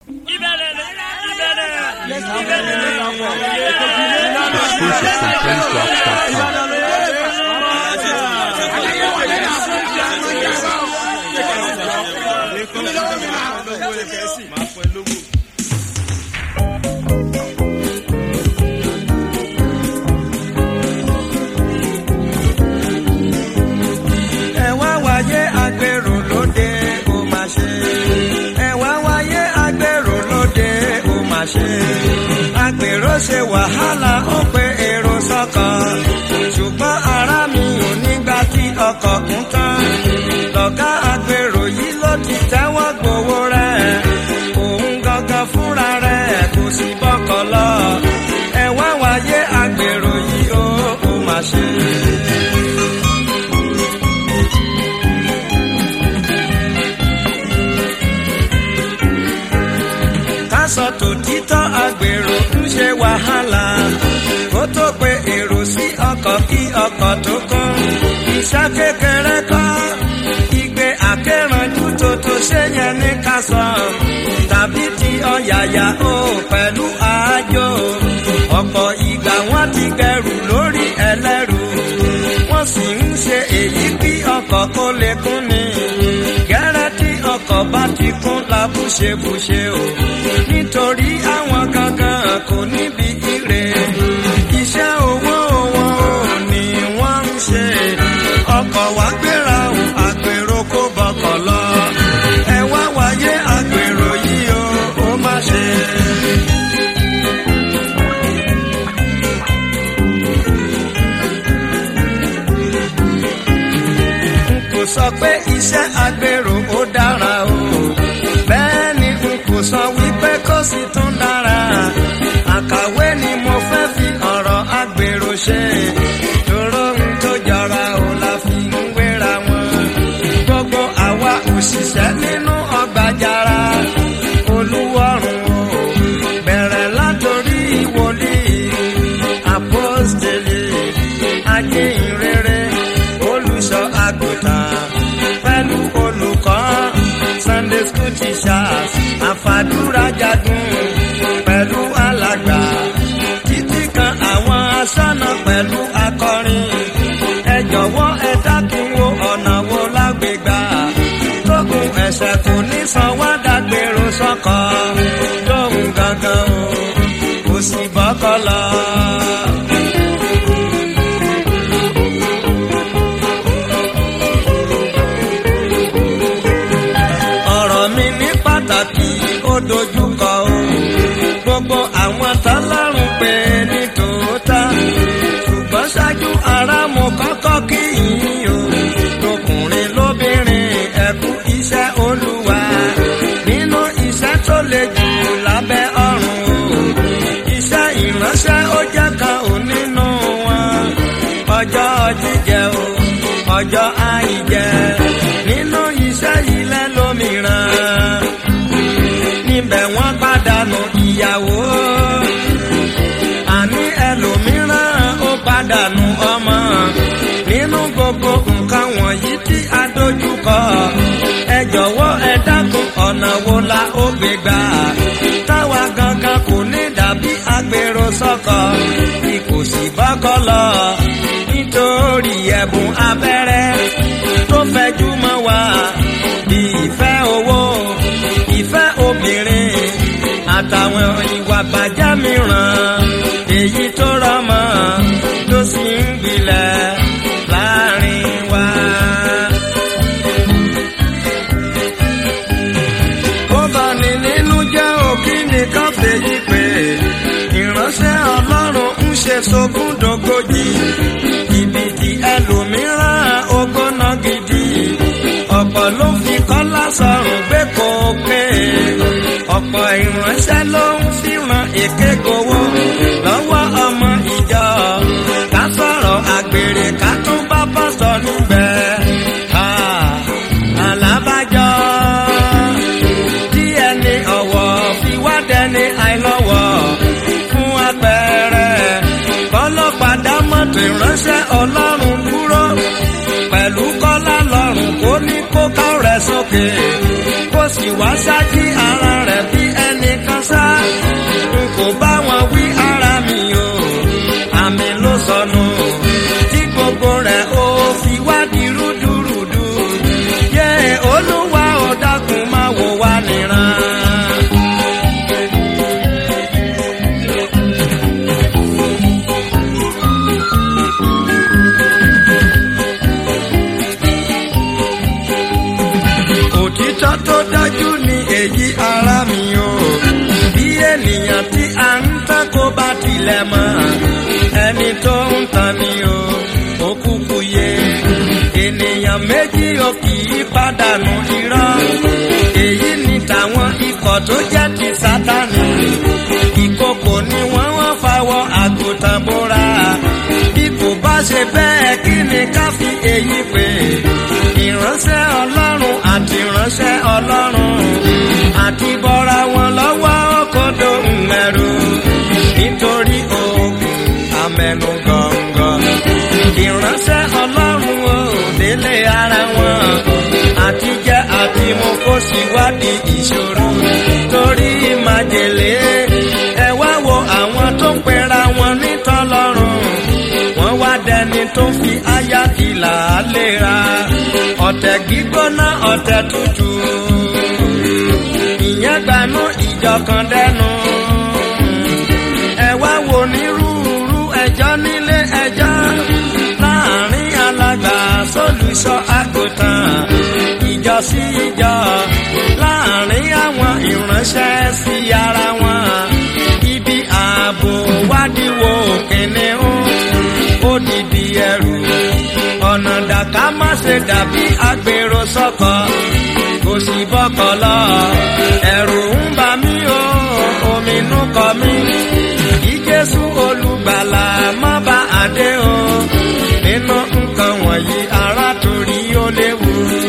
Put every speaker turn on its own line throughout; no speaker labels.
ìbẹ̀rẹ̀ ìbẹ̀rẹ̀
ẹ wá wáyé agbèrò lóde ó mà ṣe. ẹ wá wáyé agbèrò lóde ó mà ṣe. agbèrò ṣe wàhálà ó pe èrò sọ́kàn. ṣùgbọ́n ara mi ò nígbà tí ọkọ̀ kún tán. lọ́gá agbèrò yìí ló ti tẹ́wọ́ gbowó rẹ̀. òun gangan fúnra rẹ̀ kò sí bọ́kọ̀ lọ. ẹ wá wáyé agbèrò yìí ó ó mà ṣe. kásọ tòtítọ́ agbèrò ń ṣe wàhálà kó tó pe èrò sí ọkọ̀ kí ọkọ̀ tó kún iṣẹ́ kékeré kọ́ igbe akẹ́rànjú tó tó ṣe yẹn ní kásọ tàbí ti ọ̀yàyà ó pẹ̀lú àájò ọ̀pọ̀ ìgbà wọ́n ti gẹrù lórí ẹlẹ́rù wọ́n sì ń ṣe èyí kí ọkọ̀ kó lè kún ni gẹ́rẹ́ tí ọkọ̀ bá ti kún labúṣebúṣe o nítorí àwọn gangan kò níbi ire iṣẹ́ owó wọn ò ní wọ́n ń ṣe ọkọ̀ wá gbéra o àgbèrò kó bọkọ̀ lọ ẹ wá wáyé àgbèrò yìí o ó má ṣe. n kò sọ pé iṣẹ́ agbèrò ó dára o bẹ́ẹ̀ ni n kò sọ wípé kó sì tún dára àkàwé ni mo fẹ́ fi ọ̀rọ̀ agbèrò ṣe dúró ń tó jọra o la fi ń wéra wọn gbogbo àwa òṣìṣẹ́ nínú ọgbà jara olúwọ̀rùn o bẹ̀rẹ̀ látòrí wòlíì àpọ́stélì ajínrere olùṣọ́ àgùntàn pẹ̀lú olùkọ́ sunday school teachers àfàdúrà jagun pẹ̀lú alàgbà títí kan àwọn aṣọ́nà pẹ̀lú akọrin ẹ jọ̀wọ́ ẹ dákun wo ọ̀nà wo lágbègbà tógun ẹ̀ṣẹ̀ kò ní san wá dágbèrò sọ́kọ̀ lóhùn gangan o kò sì bọ́kọ̀ lọ. ọ̀rọ̀ mi ní pàtàkì ó dojúkọ o gbogbo àwọn tọ́lọ́run pé ní tòótọ́ ṣùgbọ́n ṣáájú ara mo kọ́kọ́ kí yín o lọkùnrin lóbìnrin ẹ̀kú iṣẹ́ olúwa nínú iṣẹ́ tó le jù lábẹ́ ọ̀run o iṣẹ́ ìránṣẹ́ ó jẹ́ kan ò nínú wọn ọjọ́ jíjẹ o ọjọ́ àìjẹ nínú iṣẹ́ ilẹ̀ lómìíràn níbẹ̀ wọ́n pàdánù ìyàwó àní ẹlòmíràn ó pàdánù ọmọ nínú gbogbo nǹkan wọ̀nyí tí a dojúkọ ẹ jọ̀wọ́ ẹ dákun ọ̀nà wo la ó gbé gbà táwa gangan kò ní dàbí agbèrò sọ́kọ bí kò sì bọ́kọ́ lọ nítorí ẹ̀bùn abẹ́rẹ́ tó fẹjú mọ́ wa bí ìfẹ́ owó ìfẹ́ obìnrin àtàwọn ìwà bàjẹ́ mìíràn èyí tó rọmọ tó sì ń gbilẹ̀ láàrin wa. ó bá ní nínú jẹ́ òkí nìkan fèyí pé ìránṣẹ́ ọlọ́run ń ṣe sógúndógójì ìbìtì ẹlòmíràn ogóná gidi ọ̀pọ̀ ló fi kọ́lá sọ̀rùn gbé kókè ọ̀pọ̀ ìránṣẹ́ ló ń fìràn èké gbowó lọ́wọ́ ọmọ ìjọ ká sọ̀rọ̀ àgbèrè ká tún bá pásítọ̀ níbẹ̀ ká alábàjọ́ tí ẹni ọ̀wọ̀ fi wá dẹni àìlọ́wọ̀ fún apẹ̀rẹ̀ kọ́lọ́pàá mọ́tò ìránṣẹ́ ọlọ́run dúró pẹ̀lú kọ́lá lọ́rùn kó ní kó ká rẹ̀ sókè kó sì wá ṣáájú ara rẹ̀ bí ẹni tilẹ̀ mọ́ ẹni tó ń tan ni o ó kúkú yé ènìyàn méjì ò kì í pàdánù irọ́ èyí ni tàwọn ikọ̀ tó jẹ́ ti sátani ìkòkò ni wọ́n wọ́n fawọ́ àgùntàn bóra bí kò bá ṣe bẹ́ẹ̀ kí ni ká fi èyí pè ìránṣẹ́ ọlọ́run àti ìránṣẹ́ ọlọ́run àti bọ́ra wọn lọ́wọ́ kódó ńlẹ́rù nítorí ogun amẹnu gọ̀ǹgọ̀ ìránṣẹ́ ọlọ́run ò délé ara wọn àti jẹ́ àti mo kó síwádìí ìṣòro torí májèlé ẹ wá wo àwọn tó ń pera wọn nítọ́lọ́run wọ́n wá dẹni tó fi aya ìlà léra ọ̀tẹ̀ gbígbóná ọ̀tẹ̀ tútù ìyẹn gbanú ìjọ kan dẹnu ẹ wá wo nírúurú ẹjọ́ nílé ẹjọ́ láàrin alàgbà sólùsọ àgùntàn ìjọ sí ìjọ láàrin àwọn ìránṣẹ́ sí ara wọn ibi ààbò wádìíwò kìnìún ó dìdí ẹrù ọ̀nà dàkà má ṣe dàbí agbèrò sọ́kọ kò sí bọ́kọ lọ ẹ̀rù ń bà mí o ominú kọ mí kí jésù olùgbàlà má bá àdé o nínú nǹkan wọ̀nyí ará torí ó léwu.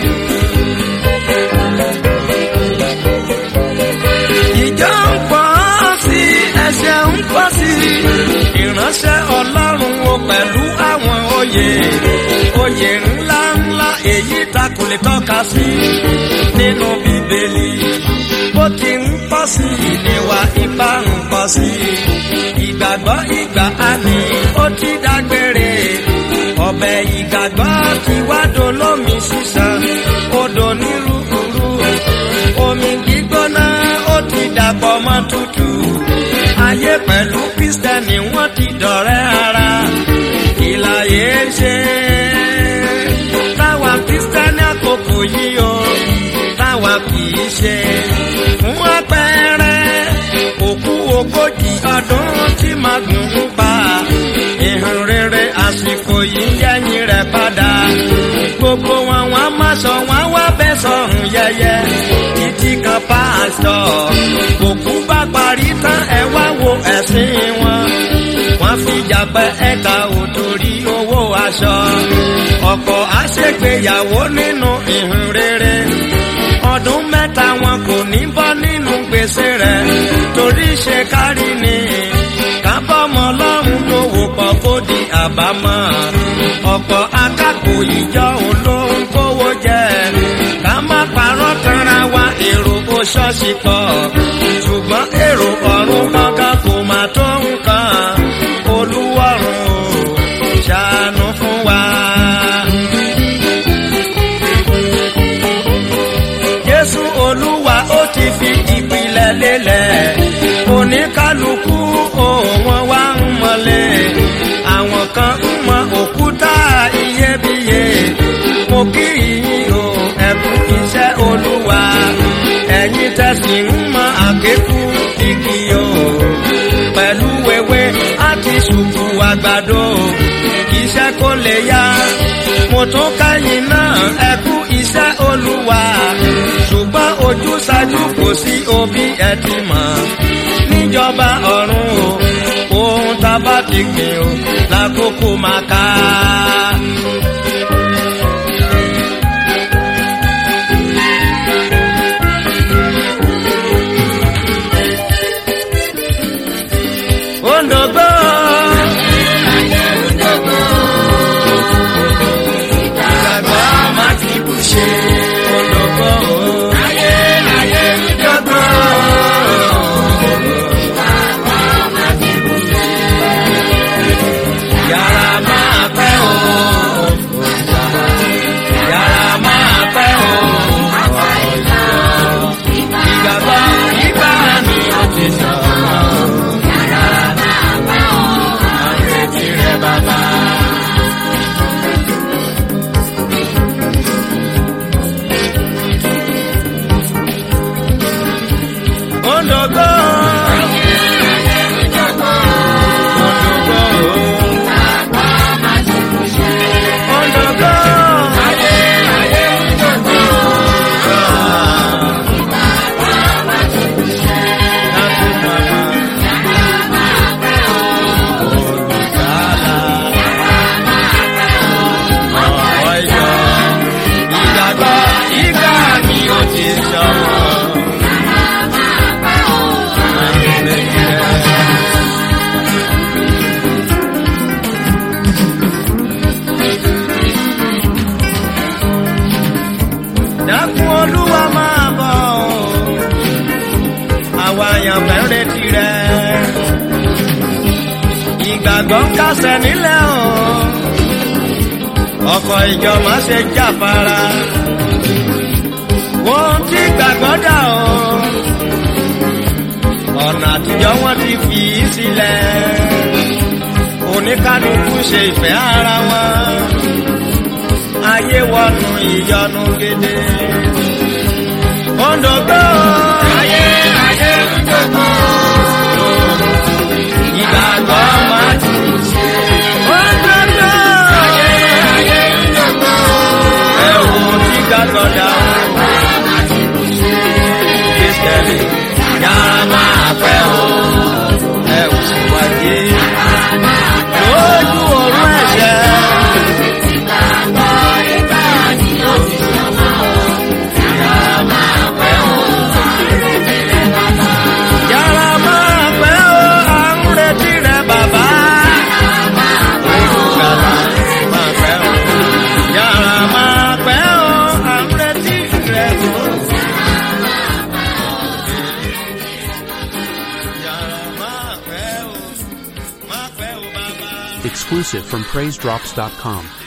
ìjọ ń pọ̀ sí ẹsẹ̀ ń pọ̀ sí ìránṣẹ́ ọlọ́run o pẹ̀lú àwọn oyè oyè ńlá ńlá èyí ta kò lè tọ́ka sí nínú bíbélì bó ti ń pọ̀ sí ìníwà ipá ń pọ̀ sí ìgbàgbọ́ ìgbà àmì ó ti dágbére ọbẹ̀ ìgbàgbọ́ ti wá dolómi sísan odò nírúurú omi gbígbóná ó ti dàpọ̀ mọ́ tútù ayé pẹ̀lú kristẹni wọ́n ti dọ̀rẹ́ ara ìlàyé ṣe táwa kristẹni àkókò yìí o táwa kì í ṣe fún àpẹẹrẹ òkú ogójì ọdún tí màgùn ń pa ìhàn rere àsìkò yìí yẹ́yìn rẹ̀ padà gbogbo wọn wọn má sọ wọn wá bẹ́ sọ̀hún yẹyẹ títí kan pásítọ̀ òkú bá parí tán ẹ wá wo ẹ̀sìn wọn wọ́n fi jàpẹ́ ẹ̀ka òtòrí owó aṣọ ọ̀pọ̀ àṣègbéyàwó nínú ìhìn rere ọdún mẹ́ta wọn kò ní bọ́ nínú gbèsè rẹ̀ torí ṣe kárí ni kábọ́mọ lọ́rùn tó wò pọ̀ kó di àbámọ̀ ọ̀pọ̀ akápò ìjọ olóhùn kówó jẹ ká má parọ́ tanra wa èrò kó ṣọ́ọ̀ṣì pọ̀ ṣùgbọ́n èrò ọ̀run kankan kò má tó nǹkan olúwọ̀run ò ṣàánú fún wa. Jésù Olúwa ó ti fi ìpìlẹ̀ lélẹ̀ oníkálukú òun wá ń mọ̀lẹ́ àwọn kan ń mọ òkúta iyebíye mo kí yín o ẹ̀kún iṣẹ́ Olúwa ẹ̀yin tẹ̀sí ń mọ àgékù igi o pẹ̀lú wẹ́wẹ́ àti ṣùkú àgbàdo iṣẹ́ kò lè yá mo tún káyìn náà ẹ̀kú iṣẹ́ Olúwa ṣùgbọ́n ojú ṣáájú kò sí òbí ẹ ti mọ̀ níjọba ọ̀run o ohun tá a bá ti gbìn o lákòókò máa ká. Ondogbo. Ìgbàgbọ́ máa ti bù ṣe. Ondogbo. Ondogbo. Yàrá máa pẹ́ o. Yàrá máa pẹ́ o. Ìgbàgbọ́ ìgbà mi ò ti sọ̀rọ̀. Tirẹ̀ bàbá. Ondogbo. ìgbàgbọ́ kásẹ̀ nílẹ̀ o ọkọ̀ ìjọ má ṣe jáfara ohun tí gbàgbọ́ dà o ọ̀nà àtijọ́ wọn ti fi í sílẹ̀ oníkálukú ṣe ìfẹ́ ara wọn ayé wọnú ìyọnu gidi òǹdògbò ayé ayé òǹdògbò ìgbàgbọ́ máa ti ṣe òǹdògbò ayé ayé òǹdògbò ẹ̀wù tí gbàgbọ́ dà o kristẹni yàrá máa pẹ́ o ẹ̀wù sì wáyé lójú ọ̀run ẹ̀ṣẹ̀. Yàrá máa pẹ́ o, à ń retí rẹ bàbá. Olùgbàlà máa pẹ́ o. Yàrá máa pẹ́ o, à ń retí rẹ o. Yàrá máa pẹ́ o, máa pẹ́ o bàbá.
Exclusive from PraiseDrops.com.